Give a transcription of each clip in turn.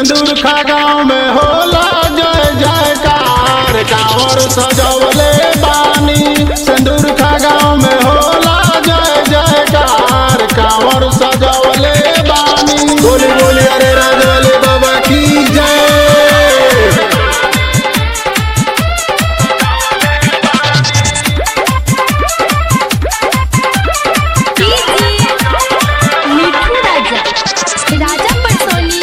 सिंदूर खा गाँव में होला जय जयकार कांवर सजवले बानी सिंदूर खा गाँव में होला जय जयकार कांवर सजवले बानी बोली बोली अरे राजवले बाबा की जय मिठू राजा राजा पटसोनी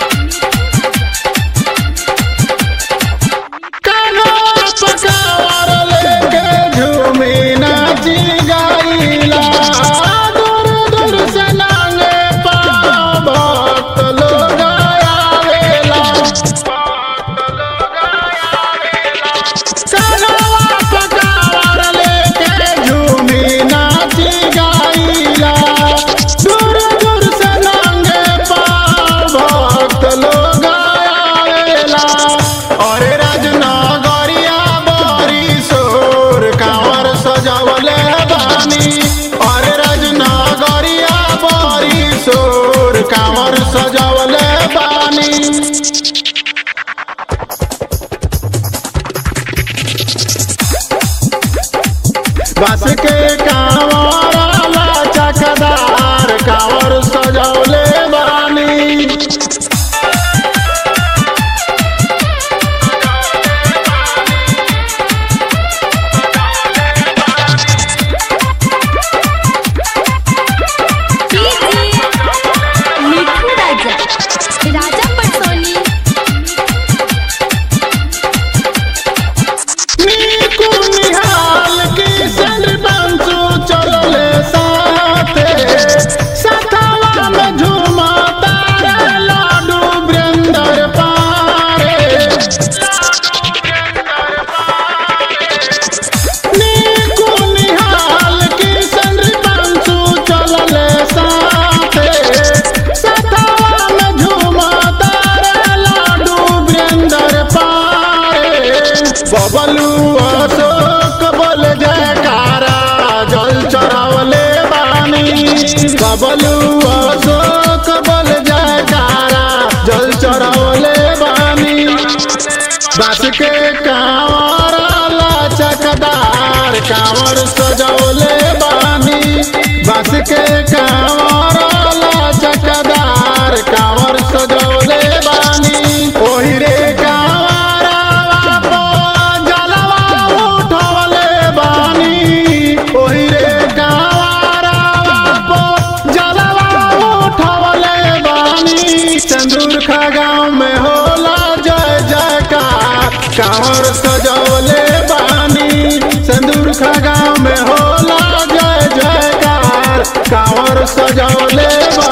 कानोर पकावर लेके झूमी नाची गाइला दूर दूर से नांगे पाँव भक्त लोग आवेला कानोर पकावर लेके झूमी नाची गाइला दूर दूर से नांगे पाँव भक्त लोग आवेला अरे राजनगरिया बरी सोर कांवर सजवले बानी अरे राजनगरिया बरी सोर कांवर सजवले बानी बस के कांवर चकदार कांवर सजवले बानी मिठू राजा राजा पटसोनी नीकू निहाल की संग बंसू चलले साथे सतावा में झूमा तारे लाडू वृंदर पारे नीकू निहाल की संग बंसू चलले साथे सतावा में झूमा तारे लाडू वृंदर पारे बबलू अशोक बोल जयकारा जल चढ़ावले बानी बबलू अशोक बोल जयकारा जल चढ़ावले बानी बस के कांवर चकदार कांवर सजौले बानी बस के कांवर चकदार कांवर सजौले बानी ओही रे कांवरवा पो जलवा उठवले बानी ओही रे कांवरवा पो जलवा उठवले बानी चंदूर खा गाँव में होला जय जयकार कांवर सजवले बानी सिंदूर खा गाँव में होला जय जयकार कांवर सजवले बानी